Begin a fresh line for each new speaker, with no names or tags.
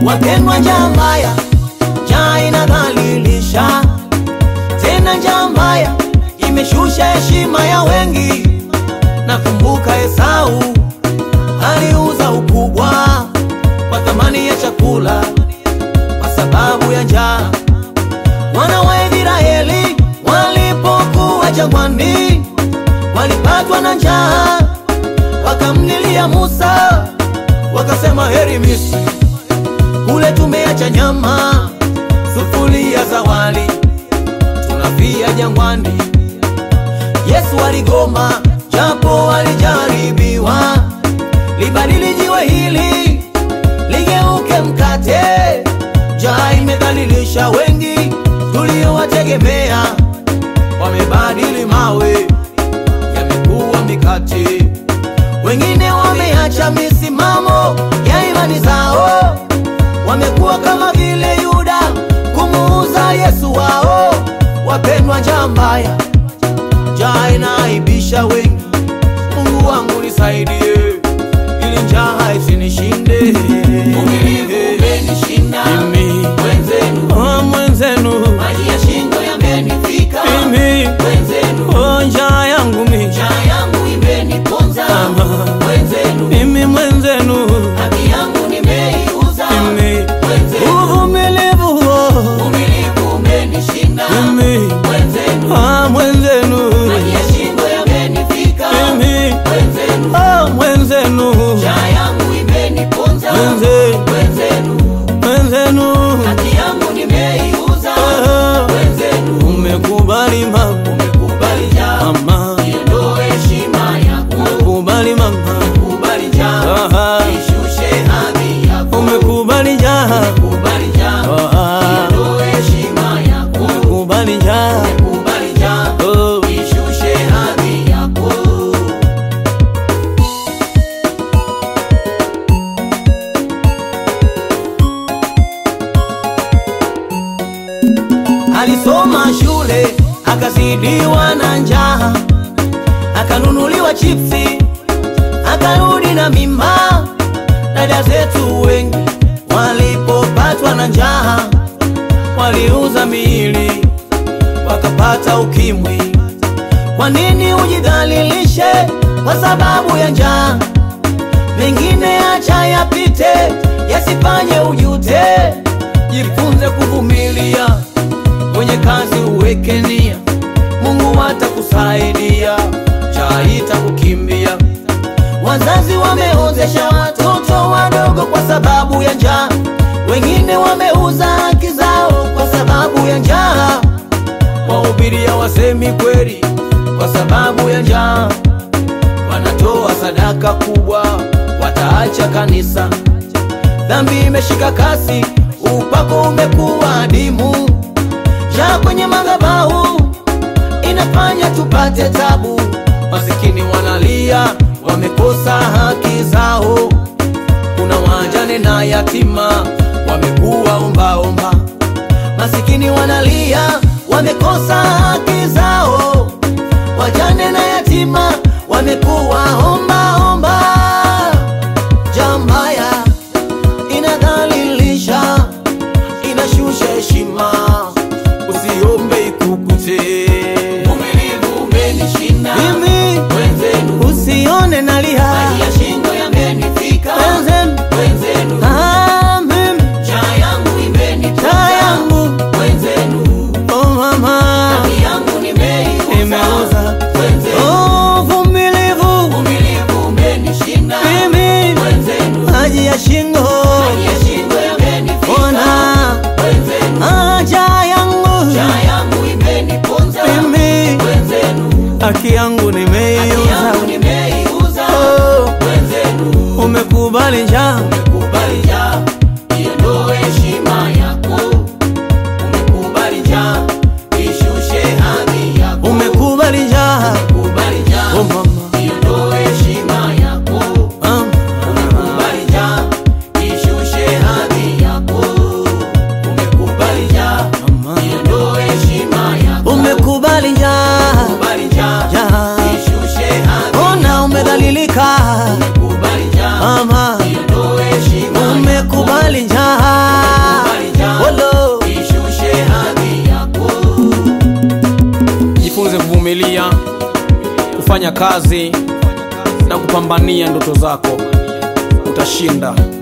Wapendwa, njaa mbaya, njaa inadhalilisha, tena njaa mbaya imeshusha heshima ya wengi. Nakumbuka Esau aliuza ukubwa kwa thamani ya chakula kwa sababu ya njaa. Wana wa Israeli walipokuwa jangwani walipatwa na njaa, wakamlilia Musa, wakasema heri Misri, kule tumeacha nyama, sufuria za wali, tunafia jangwani. Yesu aligoma, japo alijaribiwa, libadili jiwe hili ligeuke mkate. Njaa imedhalilisha wengi tuliowategemea, wamebadili mawe yamekuwa mikate. Wengine wameacha misimamo ya imani zao, wamekuwa kama vile Yuda kumuuza Yesu wao. Wapendwa, njaa mbaya, njaa inaaibisha wengi. Mungu wangu nisaidie, ili njaa isinishinde.
Uvumilivu umenishinda,
Mimi
wenzenu
oh, mwenzenu
maji ya shingo yamenifika,
mimi
wenzenu
oh, njaa yangu mimi
njaa yangu imeniponza,
Ama.
wenzenu
mimi mwenzenu
haki yangu nimeiuza,
mimi
wenzenu
uvumilivu oh,
uvumilivu umenishinda,
mimi
wenzenu
ah, mwenzenu
maji ya shingo yamenifika,
mimi
wenzenu
ah, mwenzenu
njaa yangu imeniponza,
Wenze-
wenzenu
mwenzenu
haki yangu nimeiuza,
ah,
wenzenu
umekubali mama
umekubali njaa
mama
iondoe heshima yako,
umekubali mama
kubali njaa
Aha.
ishushe hadhi yako,
umekubali njaa
kubali njaa
Ah,
iondoe heshima yako,
umekubali njaa
kubali njaa
oh.
ishushe hadhi yako.
Alisoma shule akazidiwa na njaa, akanunuliwa chipsi, akarudi na mimba. Dada zetu wengi walipopatwa na njaa, waliuza miili wakapata ukimwi. Kwa nini ujidhalilishe kwa sababu ya njaa? Mengine acha yapite, yasifanye ujute. Jifunze kuvumilia kwenye kazi, uweke nia, Mungu atakusaidia, njaa itakukimbia. Wazazi wameozesha watoto wadogo kwa sababu ya njaa, wengine wameuza haki zao kwa sababu ya njaa. Wahubiri hawasemi kweli kwa sababu ya njaa, wanatoa sadaka kubwa, wataacha kanisa. Dhambi imeshika kasi, upako umekuwa adimu. Njaa kwenye madhabahu inafanya tupate tabu. Masikini wanalia, wamekosa haki zao. Kuna wajane na yatima wamekuwa ombaomba. Masikini wanalia, wamekosa haki zao. Wajane na yatima wamekuwa ombaomba. Njaa mbaya inadhalilisha, inashusha heshima, usiombe ikukute.
Uvumilivu umenishinda,
Mimi
wenzenu
usione nalia,
maji ya shingo yamenifika,
wenzenu
wenzenu
ah, mimi
njaa yangu
taa
imeniponza,
yangu
wenzenu
oh mama
haki yangu nimeiuza,
imeuza
wenzenu
oh, vumilivu
uvumilivu umenishinda,
mimi
wenzenu
maji ya shingo
maji ya shingo yamenifika,
ona
wenzenu
haja yangu
njaa yangu imeniponza,
mimi
wenzenu
haki yangu
haki
nimeiuza
yangu nimeiuza,
oh,
wenzenu
umekubali njaa
umekubali njaa iondoe heshima yako, umekubali njaa ishushe hadhi yako,
umekubali njaa
umekubali njaa
oh mama
iondoe heshima yako,
ah,
umekubali njaa ishushe hadhi yako, umekubali njaa
mama
iondoe heshima yako,
umekubali njaa
umekubali njaa
njaa
ishushe hadhi
ona umedhalilika
umekubali njaa
mama
iondoe
kuvumilia, kufanya kazi na kupambania ndoto zako, utashinda.